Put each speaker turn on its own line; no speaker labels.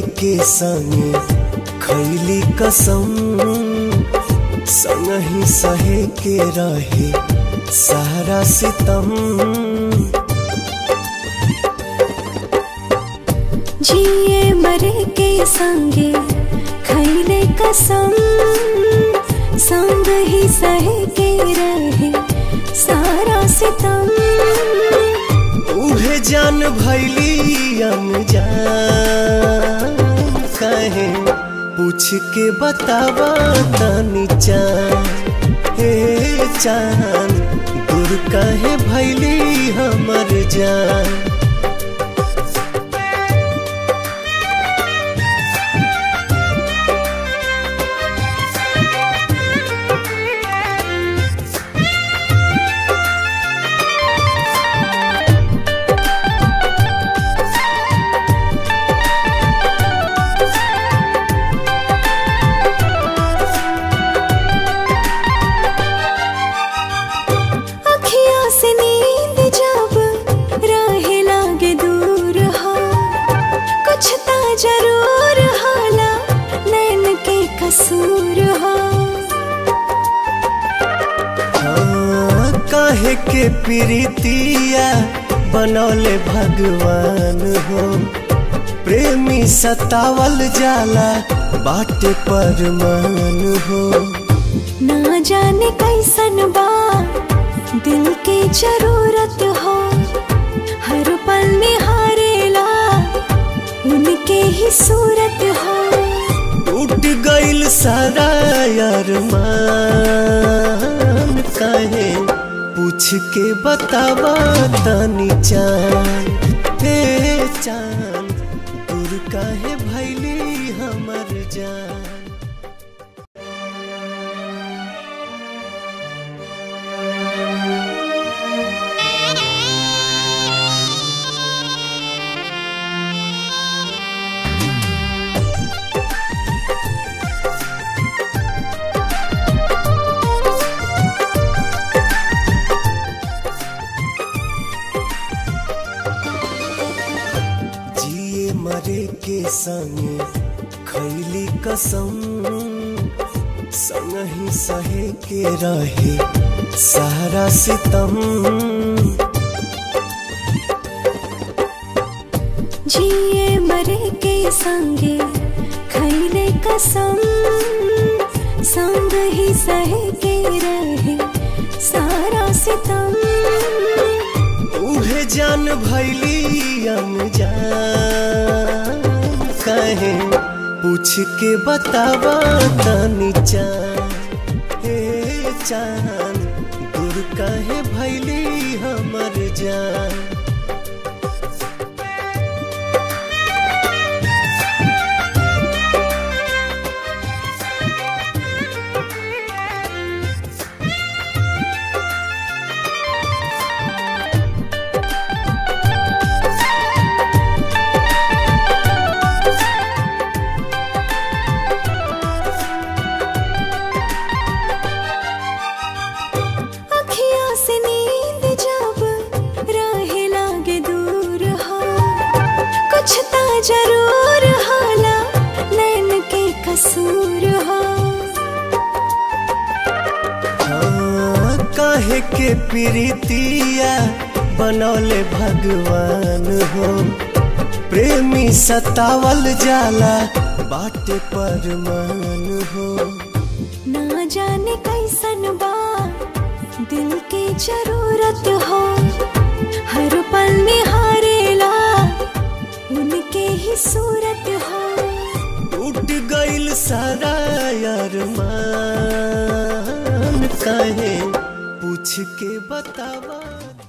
के संगे खैली कसम संगही सहे के रहे सारा सितम
जिए मरे के संगे खैले कसम संग ही सहे के रहे सारा सितम
उहे जान भैली अनजान कहे पूछ के बतावा तनी चान हे चान दूर कहे भैली हमर जान
अखियाँ से नींद जब राहे लागे दूर हो कुछ ता जरूर हाला नैन के कसूर हो
हाँ, काहे के प्रीतिया बनौले भगवान हो प्रेमी सतावल जाला बाटे परमान हो
ना जाने कैसन बा दिल के जरूरत हो हर पल निहारेला उनके ही सूरत हो
टूट गइल सारा अरमान काहे पूछ के बतावा तनी चान हे चान दूर काहे भैली हमर जान जिए मरे के संगे खैली कसम संगही सहे के रहे सारा सितम
जिए मरे के संगे खैले कसम संग ही सहे के रहे सारा सितम
उहे जान भैली अनजान कहे पूछ के बतावा तनी चान हे चान दूर कहे भैली हमर जान
अखियाँ से नींद जब राहे लागे दूर हो कुछ ता जरूर हाला नैन के कसूर हो
हाँ, काहे के प्रीतिया बनौले भगवान हो प्रेमी सतावल जाला बाटे परमान हो
ना जाने कैसन बा दिल के जरूरत हो हर पल निहारेला उनके ही सूरत हो
टूट गइल सारा अरमान काहे पूछ के बतावा